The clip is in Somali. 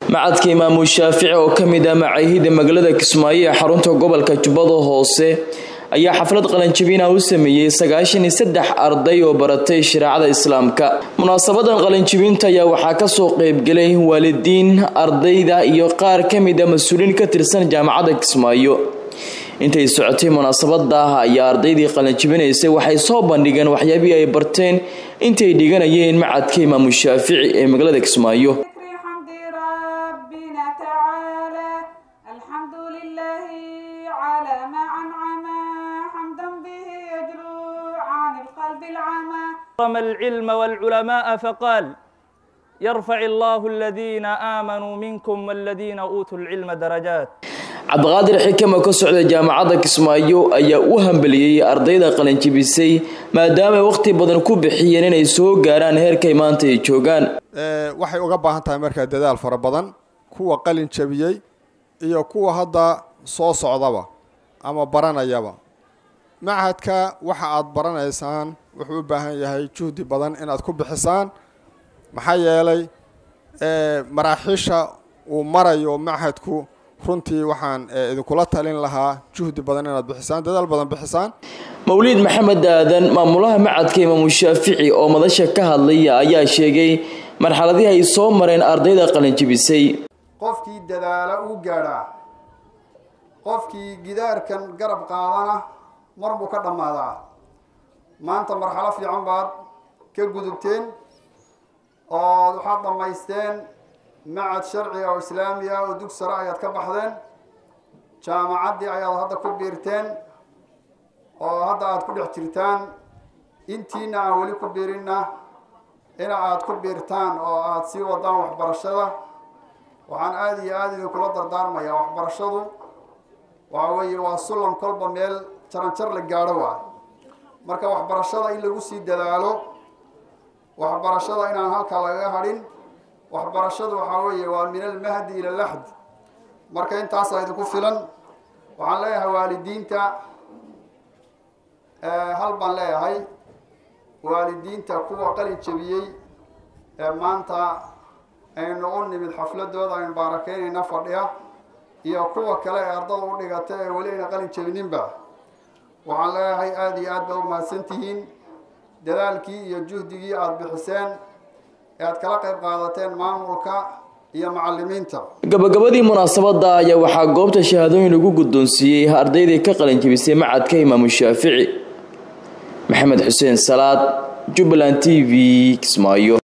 macadka imaamu shaafici oo ka mid ah macaahida magaalada kismaayo ee xarunta gobolka jubbada hoose ayaa xaflad qalanjabina u sameeyey sagaashan iyo saddex arday oo baratay shareecada islaamka munaasabadan qalanjabinta ayaa waxaa kasoo qeybgelay waalidiin ardayda iyo qaar ka mid a mas-uuliin ka tirsan jaamacadda kismaayo intay socotay munaasabada ayaa ardaydii qalanjabinaysay waxay soo bandhigeen waxyaabihii ay barteen intay dhiganayeen macadka imaamu shaafici ee magaalada kismaayo العلم والعلماء فقال يرفع الله الذين آمنوا منكم والذين أوتوا العلم درجات cabdiqaadir xikam oo ka socda jaamacadda kismaayo ayaa u hambeliyey ardayda qalinjibisay maadaama waqti badan ku bixiyeen inay soo gaaraan heerkay maanta ay joogaan waxay uga baahan tahay markaa dadaal fara badan kuwa qalin jabiyey iyo kuwa hadda soo socdaba ama baranayaba machadka waxa aad baranaysaan wuxuu u baahan yahay juhdi badan inaad ku bixisaan maxaa yeelay maraaxiisha uu marayo machadku runtii waxaan idinkula talin lahaa juhdi badan inaad bixisaan dadaal badan bixisaan mawliid maxamed aadan maamulaha macadka imaamu shaafici oo madasha ka hadlaya ayaa sheegay marxaladihii ay soo mareen ardayda qalinjibisay qofkii dadaala uu gaadhaa qofkii gidaarkan garab qaadana mar buu ka dhammaadaa maanta marxalo fiican baad ka gudubteen oo waxaad dhammaysteen macad sharciga oo islaami ah oo dug sare ayaad ka baxdeen jaamacaddii ayaad hadda ku biirteen oo hadda aada ku dhex jirtaan intiina aan weli ku biirinna ina aada ku biirtaan oo aada sii wadaan waxbarashada waxaan aada iyo aada idinkula dardaarmayaa waxbarashadu waxa weeye waa sullam kolba meel jaranjar la gaadho waa marka waxbarashada in lagu sii dadaalo waxbarashada inaan halkaa lagaga hadhin waxbarashadu waxaa weeye waa min almahdi ila laxd marka intaasaa idinku filan waxaan leeyahay waalidiinta hal baan leeyahay waalidiinta kuwa qalin jabiyey ee maanta aynu u nimid xafladooda aynu baarakeynayna fadhiya iyo kuwa kale ee ardada u dhigata ee weli ayna qalin jabininba waxaan leeyahay aada iyo aad baa u mahadsantihiin dadaalkii iyo juhdigii aada bixiseen ee aad kala qayb qaadateen maamulka iyo macalimiinta gabagabadii munaasabada ayaa waxaa goobta shahaadooyin lagu guddoonsiiyey ardaydii ka qalinjibisay macadka imaamu shaafici maxamed xuseen salaad jubbaland t v kismaayo